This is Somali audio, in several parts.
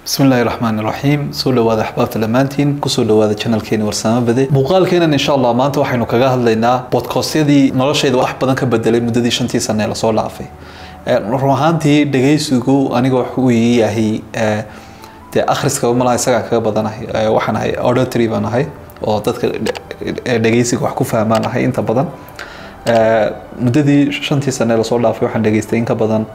bismi illaahi raxmaan iraxiim soo dhawaada axbaabta dhammaantiin kusoo dhawaada janalkeeni warsaamo bade muuqaalkeenan insha allah maanta waxaynu kaga hadlaynaa bodkoostyadii noloshayda wax badan ka bedelay muddadii shantii sane ee lasoo dhaafay run ahaantii dhegaysigu aniga wuxuu ii yahay dee akhriska malaha isagaa kaga badanahay waxaan ahay auditory baan ahay oo dadka dhegaysiga wax ku fahmaan ahay inta badan muddadii shantii sane ee lasoo dhaafay waxaan dhegaystay in ka badan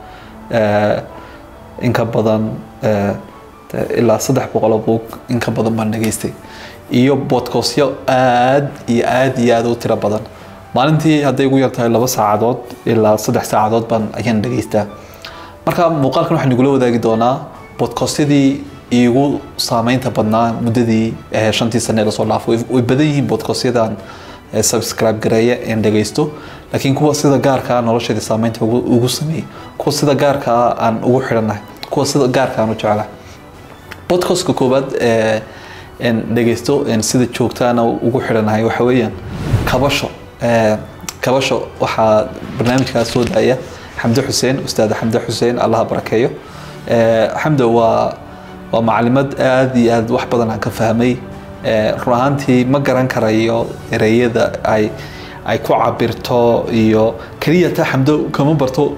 in ka badan ilaa saddex boqoloo buug in ka badan baan dhegaystay iyo bodkostyo aad iyo aad iyo aad u tiro badan maalintii hadday ugu yartahay laba saacadood ilaa saddex saacadood baan ayaan dhegaystaa marka muuqaalkan waxaan igula wadaagi doonaa bodkostyadii iigu saameynta badnaa muddadii shantii sane lasoo dhaafo way badan yihiin bodkostyadan subscribe gareeya een dhegaysto laakiin kuwa sida gaarkaa nolosheeda saameynta ugu sameeyey kuwa sida gaarkaa aan ugu xidhanahay kuwa sida gaarka aan u jeclahay podcastka koowaad dhegaysto sida joogtaana ugu xidhanahay waxa weeyaan kabasho kabasho waxaa barnaamijkaas soo daaya xamde xuseen ustaad xamde xuseen allaha barakeeyo xamde waa waa macalimad aad iyo aad wax badan aan ka fahmay run ahaantii ma garan karayo ereyada ay ay ku cabirto iyo keliya ta xamdo kama barto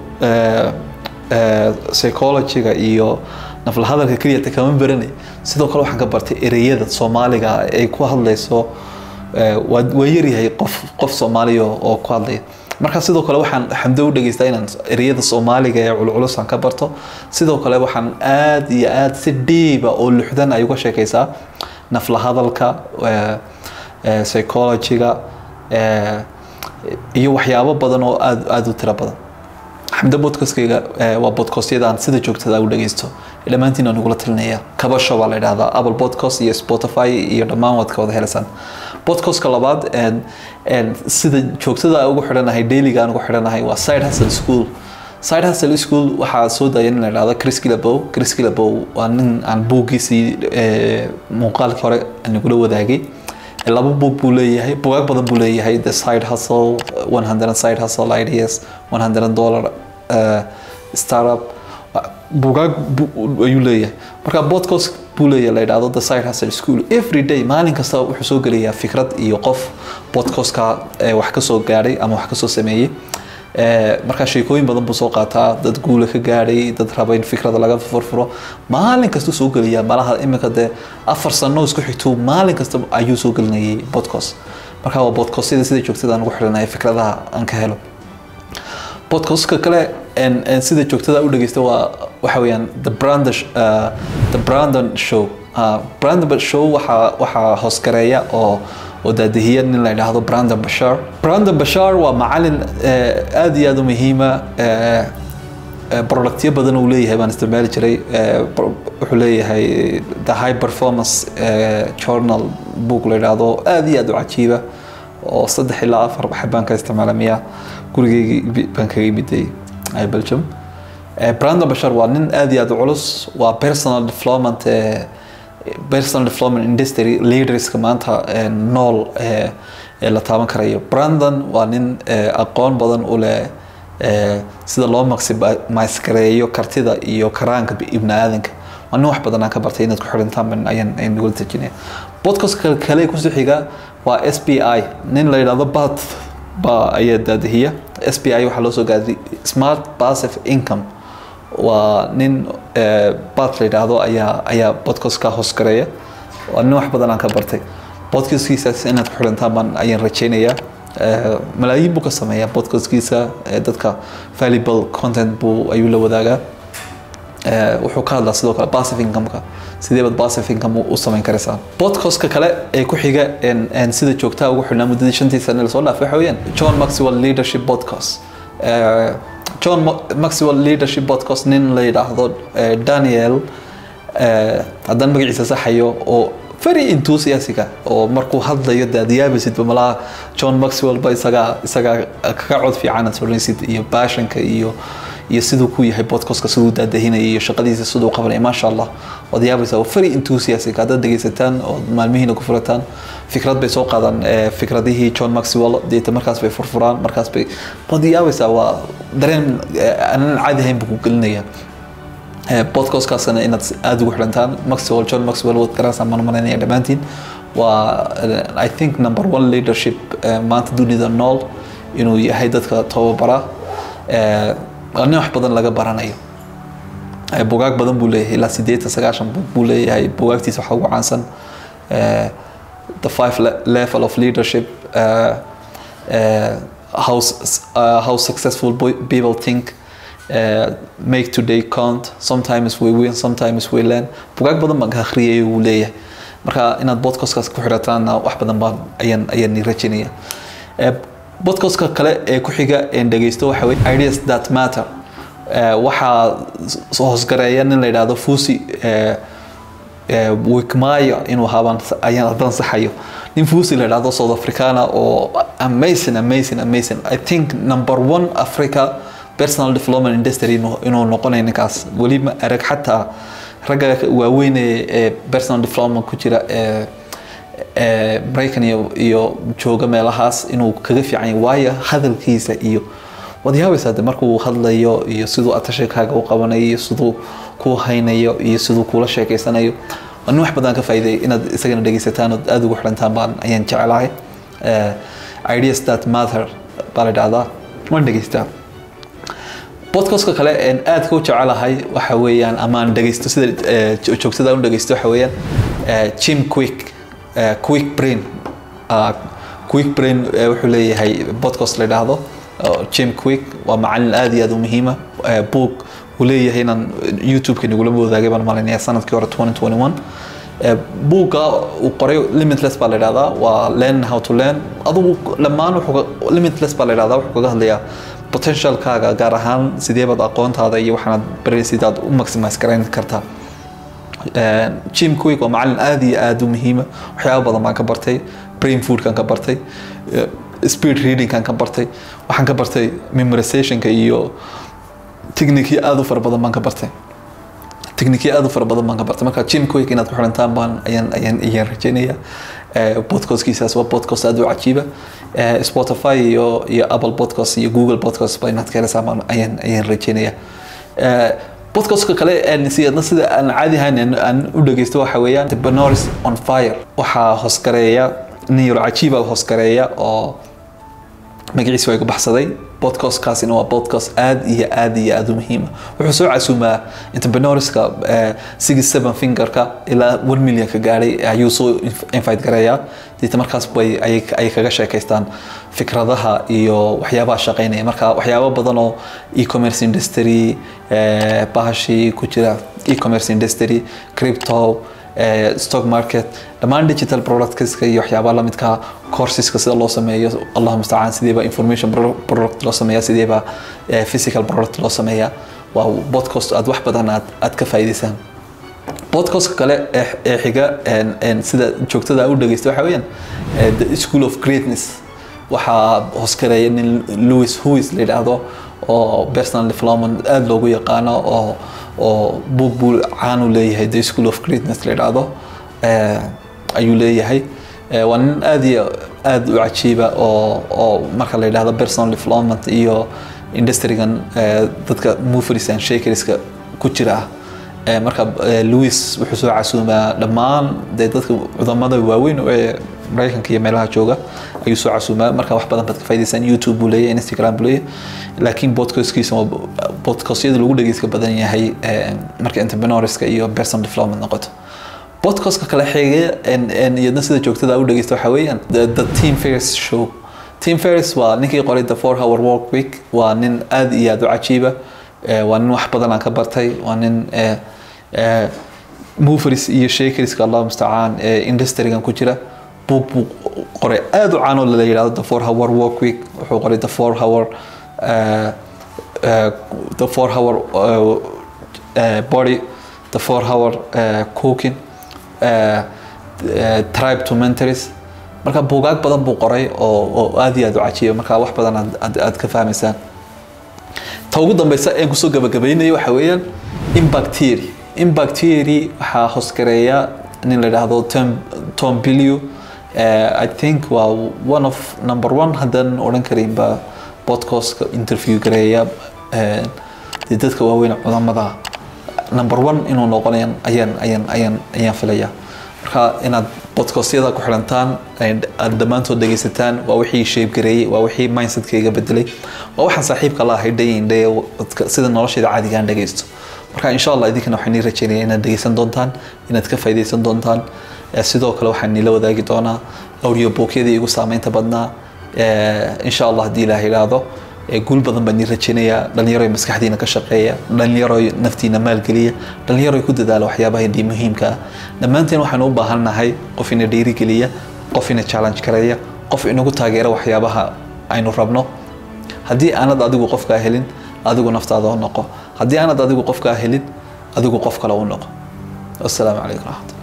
psychologyga iyo naflahadalka keliyata kama baranay sidoo kale waxaan ka bartay ereyada soomaaliga ay ku hadlayso waa yaryahay qof qof soomaaliya oo ku hadlaya marka sidoo kale waxaan xamdo u dhegeystaa inaan ereyada soomaaliga ee culculus aan ka barto sidoo kale waxaan aad iyo aad si dhiiba oo luxdan ay uga sheekaysaa naflahadalka psychologyga iyo waxyaabo badan oo aad aada u tiro badan xamdo bodkastkayga waa bodkastyada aan sida joogtada u dhagaysto dhammaantiin aan ugula talinaya kabasho baa la idhahdaa apple podcast iyo spotify iyo dhammaan waad ka wada helaysaan podcastka labaad sida joogtada ugu xidhanahay dailyga aan ugu xidhanahay waa side hustle school side hustle school waxaa soo daaya in la idhahdo chris kilabow chris kilabow waa nin aan buuggiisii muuqaalkii hore aan igula wadaagay laba buug buu leeyahay bugaag badan buu leeyahay the side hustle 100 side hustle ideas 100 dollar uh, startup bugaag ayuu leeyahay marka podcast buu leeyahay la yidhahdo the side hustle school every day maalin kasta wuxuu soo gelayaa fikrad iyo qof podcastka wax kasoo gaadhay ama wax kasoo sameeyey markaa sheekooyin badan buu soo qaataa dad guula ka gaadhay dad raba in fikrada laga furfuro maalin kasta soo geliyaa malaha iminka dee afar sano isku xigtuu maalin kasta ayuu soo gelinayay podcast markaa waa podcastyada sida joogtada aan ugu xidhanaya fikradaha aan ka helo podcastka kale sida joogtada u dhegeysta waa waxa weeyaan the brandon uh, the brandon show uh, brandon show waxaa waxaa hoosgareeya oo oo daadihiya nin la yidhaahdo brandon bashar brandon bashar waa macalin aad iyo aad u muhiima productyo badan uu leeyahay baan isticmaali jiray wuxuu leeyahay the high performance journal book la yidhaahdo aad iyo aad u cajiiba oo saddex ilaa afar xabaan ka isticmaala miya gurigeygii baan kaga imiday belgium brandon bashar waa nin aad iyo aad u culus waa personal development personal development industry leaderska maanta nool ee la taaban karayo brandon waa nin aqoon badan u leh sida loo maximize-gareeyo kartida iyo karaanka ibni aadanka waa nin wax badan aan ka bartay inaad ku xidhantaan ayaan ayaan nagula tajinaya podcast kale kusoo xiga waa s b i nin la yidhahdo bat ba ayaa daadihiya s b i waxaa loo soo gaaday smart passive income waa nin bat la yidhaahdo ayaa ayaa podcastka hoosgareeya waa nin wax badan aan ka bartay podcastkiisaas inaad ku xidhantaan baan ayaan rajaynayaa malaayiin buu ka sameeyaa podcastkiisa dadka valuable content buu ayuu la wadaagaa wuxuu ka hadlaa sidoo kale passive incomeka sidee baad passive income u samayn karaysaan podcastka kale ee ku xiga sida joogtaa ugu xidhnaa muddadii shantii sane lasoo dhaafay waxa weeyaan john maxwell leadership podcast john maxwell leadership podcast nin la yidhaahdo daniel haddaan magaciisa saxayo oo very enthusiastica oo markuu hadlayo de aad yaabaysidba malaha john maxwell ba isagaa isagaa kaga cod fiican aad soranaysid iyo baashanka iyo iyo siduu ku yahay podcastka siduu daadahinaya iyo shaqadiisa siduu qabanaya maasha allah waad yaabaysaa waa very enthusiastic haddaad dhegaysataan oo maalmihiina ku furataan fikrad bay soo qaadaan fikradihii john maxwell deeta markaas bay furfuraan markaas bay waad yaabaysaa waa dareen aanan caadi ahayn buu ku gelinaya podcastkaasna inaad aada ugu xidhantaan maxwell john maxwell waad garanaysaa maan malaynaya dhammaantiin waa i think number one leadership maanta dunida nool inuu yahay dadka tababara nin wax badan laga baranayo bugaag badan buu leeyahay ilaa sideetan sagaashan bug buu leeyahay bugaagtiisa waxaa ugu caansan the five level of leadership uh, uh, how, uh, how successful people think uh, make today count sometimes we win sometimes we learn bugaag badan baan ka akhriyay wuu leeyahay marka inaad podcastkaas ku xidhataanna wax badan baan ayaan ayaan ni rajaynaya podcastka kale ee ku xiga een dhegeysto waxa weye ideas that matter waxaa hoosgareeya nin la yidhaahdo fusi wikmaya inuu habaan ayaan haddaan saxayo nin fusi la yidhaahdo south africana oo amazing amazing amazing i think number one africa personal development industry inuu noqonayo ninkaas weli ma arag xataa ragga waaweyn ee personal development ku jira ee maraykan iyo iyo jooga meelahaas inuu kaga fiican yahay waayo hadalkiisa iyo waad yaabaysaa de markuu hadlayo iyo siduu atashakaaga u qabanayo iyo siduu kuu haynayo iyo siduu kuula sheekeysanayo waa nin wax badan ka faa'iiday inaad isagana dhegeysataan ood aada ugu xidhantaan baan ayaan jecelahay ideas that matter baa la dhahdaa waan dhegeystaa podcastka kale een aadka u jecelahay waxa weeyaan amaan dhegeysto sida joogtada u dhegeysto waxa weeyaan jim quick quick brain quick brain wuxuu leeyahay podcast la yidhaahdo jim quick waa macalin aada iyo aada u muhiima book uu leeyahay inaan youtube-ka nagula wadaagay baan malinaya sanadkii hore 2021 buugga uu qoray limitless baa la yidhahdaa waa learn how to learn adugu dhammaan wuxuu limitless baa la yidhahdaa wuxuu kaga hadlayaa potentialkaaga gaar ahaan sidee baad aqoontaada iyo waxaanaad baraysid aad u maximize garayn kartaa jim quick waa macalin aada iyo aada u muhiima waxyaaba badan baan ka bartay brain foodkan ka bartay speed readingkan ka bartay waxaan ka bartay memorizationka iyo technique aada u fara badan baan ka bartay technique aada u fara badan baan ka bartay marka jim quick inaad ku xirantaan baan ayaan ayaan ayaan rajeynaya podcastkiisaas waa podcast aada u cajiiba spotify iyo iyo apple podcast iyo google podcast ba inaad ka helaysaan baan ayaan ayaan rajeynaya podcastka kale siyadna sida aan caadi ahayn aan u dhegeysto waxa weeyaan the benoris on fire waxaa hoosgareeya nin yaro cajiiba hoosgareeya oo magaciisa waa igu baxsaday podcastkaasina waa podcast aad iyo aad iyo aad u muhiima wuxuu soo casuumaa entrepreneurska six seven fingerka ilaa one million ka gaadhay ayuu soo invite gareeyaa deeta markaas bay ayay kaga sheekaystaan fikradaha iyo waxyaabaha shaqeynaya marka waxyaabo badan oo e-commerce industry bahashii ku jira e-commerce industry crypto stock market dhammaan digital productska iyo waxyaabaha lamidka courseska sida loo sameeyo allahu mustacaan sideeba information product loo sameeya sideeba physical product loo sameeya waa podcast aad wax badan aad aad ka faa'iidaysaan podcastka kale ee xiga sida joogtada u dhegeysta waxa weeyaan the school of greatness waxaa hoskareeya nin louis huis la yidhaahdo oo personal development aada loogu yaqaano oo oo buug buu caan u leeyahay the school of greatness la yidhaahdo ayuu leeyahay waa nin aada iyo aada u cajiiba oo oo marka la yidhahdo personal development iyo industrygan dadka movers and shakerska ku jira ah marka louis wuxuu soo casuumaa dhammaan dee dadka cudamada waaweyn ee maraykanka iyo meelaha jooga ayuu soo casuumaa marka wax badan baad ka faa'idaysaan youtube buu leeyahay instagram buu leeyahay laakiin podcastkiisa waa podcastyada lagu dhegeyska badan yahay marka entrepreneurska iyo personal development noqoto podcastka kale xigaya iyadna sida joogtada u dhegeysta waxaa weeyaan the team fairs show team fairs waa ninkii qoray the four hour work week waa nin aada iyo aada u cajiiba waa nin wax badan aan ka bartay waa nin movers iyo shakerska allah mustacaan industrygan ku jira buug buu qoray aada u caanoo la yidhahdo the four hour work week wuxuu qoray the four hour the four hour body the four hour cooking tribe to mentors marka buugaag badan buu qoray oo oo aada iyo aada u cajiiba marka wax badan aad aad ka fahmaysaan ta ugu dambeysa een kusoo gabagabaynayo waxa weeyaan impact theory impact theory waxaa hoosgareeya nin la yidhaahdo tom tom bilio i think waa one of number one haddaan odhan karinba podcastka interview gareeya dee dadka waaweyn cudamada number one inuu noqonayan ayaan ayaan ayaan ayaan filaya marka inaad podcastyada ku xirantaan aad dhammaantood dhegaysataan waa wixii shaybgareeyey waa wixii mindsetkayga bedelay waa waxaan saaxiibka la ahay day in day sida nolosheeda caadiga aan dhegaysto marka insha allah idinkana waxaan nii rajeynaya inaad dhegaysan doontaan inaad ka faa'iidaysan doontaan sidoo kale waxaan niila wadaagi doonaa audio bookyadii igu saameynta badnaa insha allah haddii ilaah idhaahdo guul badan baan nii rajeynayaa dhalinyaro maskaxdiina ka shaqeeya dhalinyaro naftiina maalgeliya dhalinyaro ku dadaala waxyaabaha dii muhiimka ah dhammaanteen waxaanu u baahan nahay qof ina dhiirigeliya qof ina challenge kareeya qof inagu taageera waxyaabaha aynu rabno haddii aanad adigu qofkaa helin adigu naftaada u noqo haddii aanad adigu qofkaa helin adigu qof kale u noqo wasalaamu calaykum raxmat